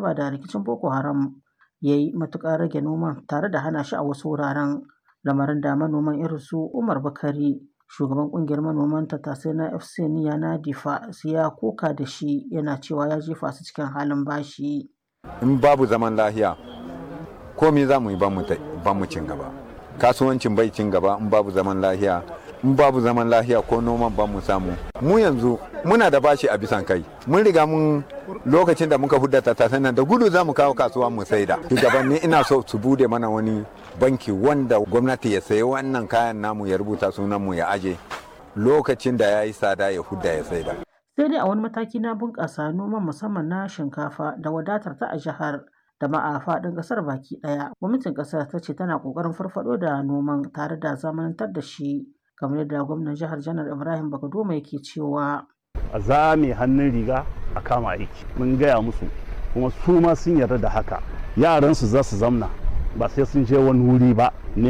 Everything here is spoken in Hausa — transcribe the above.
nasaba da rikicin Boko Haram ya yi matuƙar rage noman tare da hana shi a wasu wuraren lamarin da manoman irin su Umar Bakari shugaban kungiyar manoman tattasai na FC Niya na Difa ya koka da shi yana cewa ya jefa su cikin halin bashi. In babu zaman lahiya komai za mu yi ba mu cin gaba. Kasuwancin bai cin gaba in babu zaman lahiya in babu zaman lahiya ko noman ba mu samu. Mu yanzu muna da bashi a bisan kai. Mun riga mun lokacin da muka hudda tattasai nan da gudu za mu kawo kasuwa mu saida. Shugabanni ina so su bude mana wani banki wanda gwamnati ya sayi wannan kayan namu ya rubuta sunanmu ya aje lokacin da ya yi tsada ya hudda ya saida. Sai dai a wani mataki na bunƙasa noman musamman na shinkafa da wadatar ta a jihar da ma a faɗin ƙasar baki ɗaya. Gwamnatin ƙasar ta ce tana ƙoƙarin farfaɗo da noman tare da zamanantar da shi kamar yadda gwamnan jihar janar Ibrahim Bakadoma yake cewa. A zame hannun riga a kama aiki. Mun gaya musu kuma su ma sun yarda da haka. Yaransu za su zamna ba sai sun je wani wuri ba